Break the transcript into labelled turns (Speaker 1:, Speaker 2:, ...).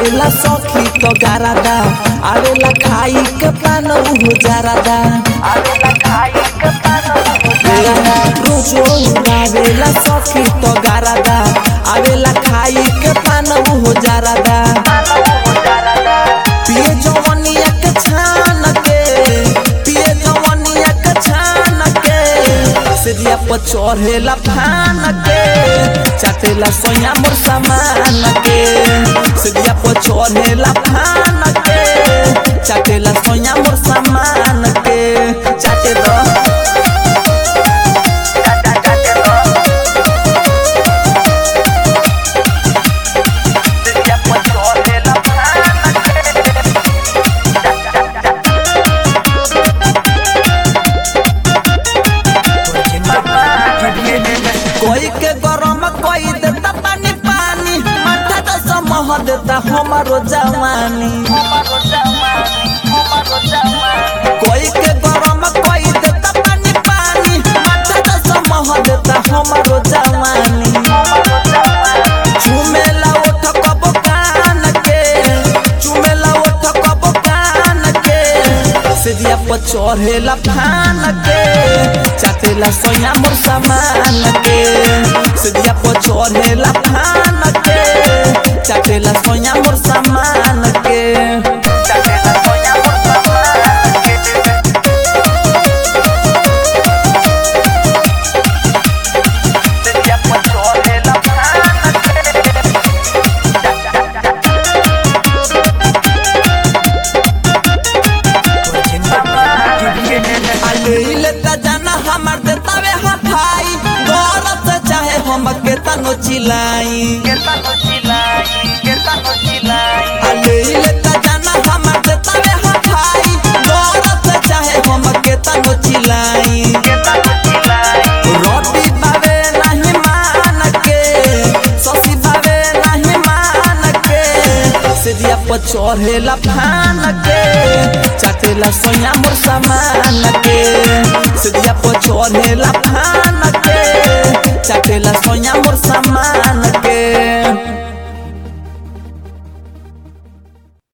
Speaker 1: आवेला सखी तो गारादा आवेला खाई के पान हो जारादा
Speaker 2: आवेला खाई के पानो
Speaker 1: रोजो आवेला सखी तो गारादा आवेला खाई के पान हो जारादा
Speaker 2: पानो हो जारादा
Speaker 1: पिए जवनिया के छान के पिए जवनिया के छान के सिरिया पर चढ़ेला फान के चाटेला सोया मोर सामान के सिरिया पर चढ़ेला फान के चाटेला सोया मोर सामान के चाटे दो
Speaker 2: चाचा चाचे लो दिया पचोले लफान
Speaker 1: कोई के गरम कोई देता पानी पानी माथा तो समह देता हमारो जवानी
Speaker 2: हमारो जवानी हमारो जवानी
Speaker 1: कोई के गरम कोई देता पानी पानी माथा तो समह देता हमारो जवानी
Speaker 2: हमारो जवानी
Speaker 1: चुमेला ओठ कबो कान के चुमेला ओठ कबो कान के सिरिया पर चढ़ेला फान के चाटेला सोया मोर सामान के सिरिया पर चढ़ेला फान के चाटेला सोया मोर सामान के
Speaker 2: चाचे ला सोया मोर दिया पचोले लफान
Speaker 1: आले ता जाना हमार देतावे हफाई गौरत से चाहे हम के तनो चिलाई
Speaker 2: केता नो चिलाई केता नो चिलाई
Speaker 1: आले ता जाना हमार देतावे हफाई गौरत से चाहे हम के तनो चिलाई
Speaker 2: केता नो चिलाई
Speaker 1: रोटी बावे नहीं मान के ससी बावे नहीं मान के सिरिया पर चढ़ेला फान के चाटेला सोया मोर सामान के सिरिया पर चढ़ेला